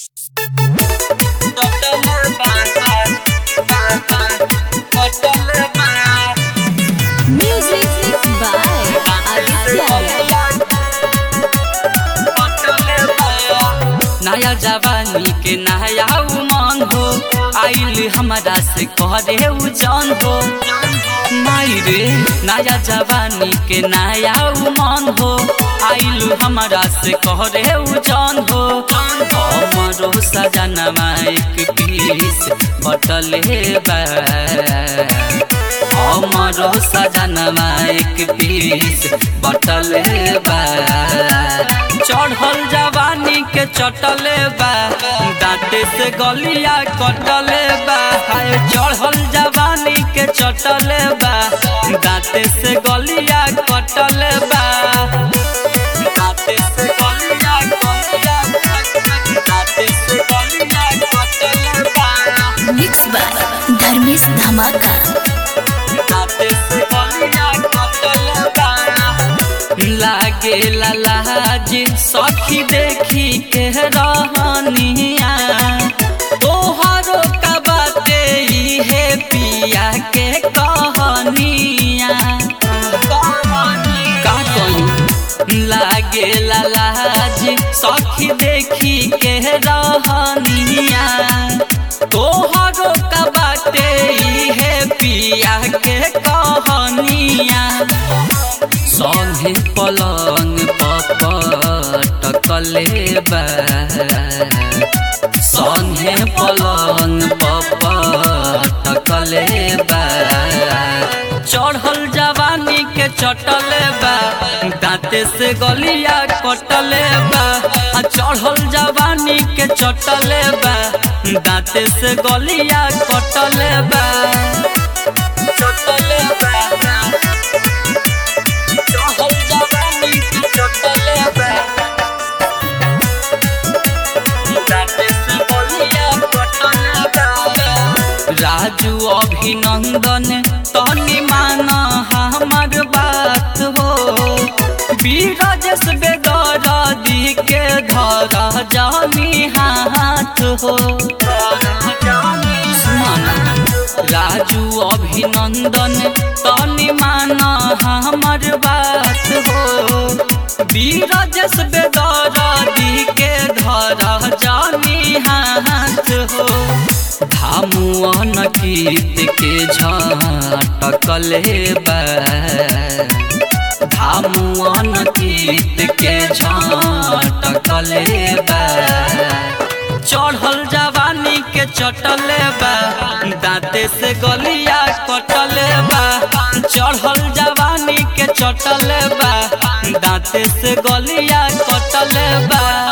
Music by Aditya. नया जवानी के नया उमंग हो आइल हमरा से करे उ जान हो माई रे नया जवानी के नया उमंग हो आइल हमरा से करे उ जान हो हमरो सजनमा एक पीस बटले बा हमरो सजनमा एक पीस बटले बा चढ़ल जवानी के चटले बा दांते से गलिया कटले बा हाय चढ़ल जवानी के चटले बा दांते से गलिया कटले बा दांते से गलिया गलिया दांते से गलिया कटले बा Mixed by Dharmesh Dhamaka. दांते से गलिया कटले बा लागे लाज सखी देखी के रहनिया तोहरो का बाते इहे पिया के कहनिया का कहूं लागे लाज सखी देखी के रहनिया तोहरो का बाते इहे पिया के कहनिया संगे पलंग पटकले बा संगे पलंग पटकले बा चढ़ल जवानी के चटले बा दांते से गलिया कटले बा आ चढ़ल जवानी के चटले बा दांते से गलिया कटले बा चटले बा चढ़ल जवानी के चटले बा दांते से गलिया कटले बा राजू अभिनंदन तनी मान हमर बात हो बीरजस बेगर दी के धर जानी हाथ हो सुमन राजू अभिनंदन तनी मान हमर बात हो बीरजस बेगर दी के धर जानी हाथ हो धामुअन कीत के झटकले बा धामुअन कीत के झटकले बा चढ़ल जवानी के चटले बा दांते से गलिया कटले बा चढ़ल जवानी के चटले बा दांते से गलिया कटले बा